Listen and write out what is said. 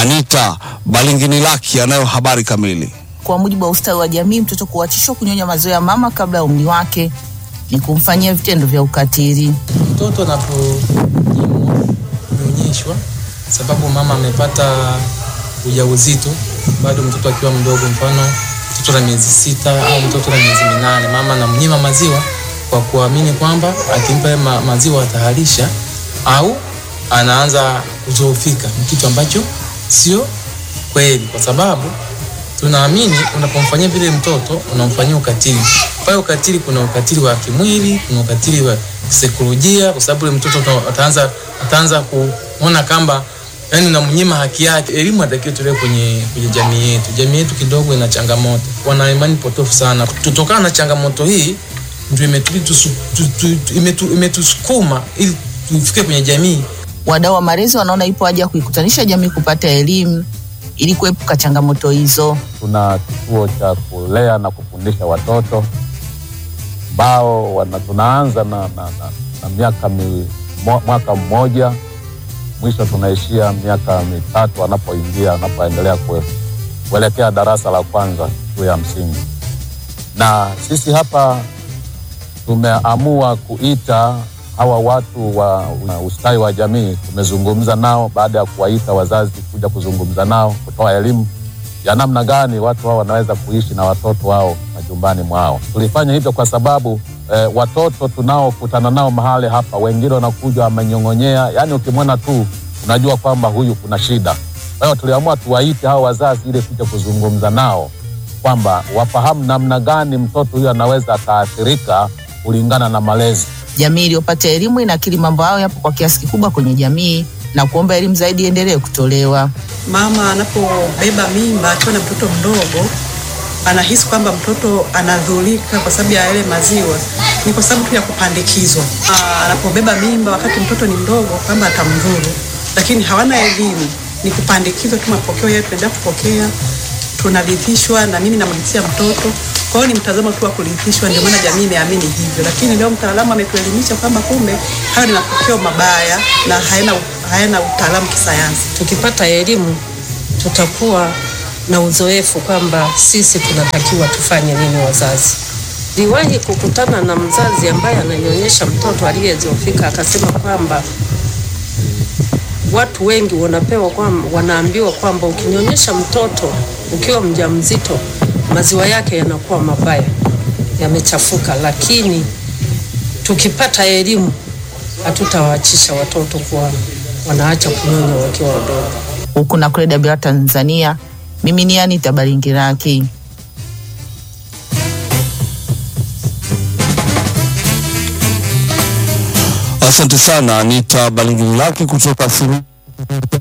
Anita Balinginilaki anayo habari kamili. Kwa mujibu wa ustawi wa jamii, mtoto kuachishwa kunyonya maziwa ya mama kabla ya umri wake ni kumfanyia vitendo vya ukatili. Mtoto anaponyimwa kunyonyeshwa sababu mama amepata ujauzito bado mtoto akiwa mdogo, mfano mtoto na miezi sita au mtoto na miezi minane, mama anamnyima maziwa kwa kuamini kwamba akimpa ma maziwa ataharisha au anaanza kudhoofika. Ni kitu ambacho sio kweli, kwa sababu tunaamini unapomfanyia vile mtoto unamfanyia ukatili. Pale ukatili, kuna ukatili wa kimwili, kuna ukatili wa kisaikolojia, kwa sababu yule mtoto ataanza ataanza kuona kamba yani unamnyima haki yake. Elimu atakiwa tolewe kwenye, kwenye jamii yetu. Jamii yetu kidogo ina changamoto, wana imani potofu sana. Kutokana na changamoto hii ndio imetusukuma ili tufike kwenye jamii. Wadau wa malezi wanaona ipo haja ya kuikutanisha jamii kupata elimu ili kuepuka changamoto hizo. Tuna kituo cha kulea na kufundisha watoto ambao wana tunaanza na, na, na, na miaka mi, mwaka mmoja mwisho tunaishia miaka mitatu wanapoingia wanapoendelea kuelekea darasa la kwanza shule ya msingi. Na sisi hapa tumeamua kuita hawa watu wa ustawi wa jamii. Tumezungumza nao baada ya kuwaita wazazi kuja kuzungumza nao, kutoa elimu ya namna gani watu hao wanaweza kuishi na watoto wao majumbani mwao. Tulifanya hivyo kwa sababu eh, watoto tunaokutana nao mahali hapa, wengine wanakuja wamenyong'onyea, yaani ukimwona tu unajua kwamba huyu kuna shida. Kwa hiyo tuliamua tuwaite hao wazazi ili kuja kuzungumza nao kwamba wafahamu namna gani mtoto huyu anaweza akaathirika kulingana na malezi. Jamii iliyopata elimu inakiri mambo hayo yapo kwa kiasi kikubwa kwenye jamii na kuomba elimu zaidi iendelee kutolewa. Mama anapobeba mimba akiwa na mtoto mdogo anahisi kwamba mtoto anadhulika kwa sababu ya yale maziwa, ni kwa sababu tu ya kupandikizwa. Anapobeba mimba wakati mtoto ni mdogo, kwamba atamdhuru, lakini hawana elimu, ni kupandikizwa tu. Mapokeo yetu tunaendelea kupokea, tunarithishwa, na mimi namrithia mtoto. Kwa hiyo ni mtazamo tu wa kurithishwa, ndio maana jamii imeamini hivyo, lakini leo mtaalamu ametuelimisha kwamba kumbe hayo ni mapokeo mabaya na hayana, hayana utaalamu kisayansi. Tukipata elimu tutakuwa na uzoefu kwamba sisi tunatakiwa tufanye nini wazazi. Niliwahi kukutana na mzazi ambaye ananyonyesha mtoto aliyezofika, akasema kwamba watu wengi wanapewa kwamba, wanaambiwa kwamba ukinyonyesha mtoto ukiwa mjamzito maziwa yake yanakuwa mabaya, yamechafuka, lakini tukipata elimu hatutawaachisha watoto kuwa wanaacha kunyonya wakiwa wadogo. Huku na kule Dabira, Tanzania, mimi ni Anita Baringiraki. Asante sana Anita Balinginilaki kutoka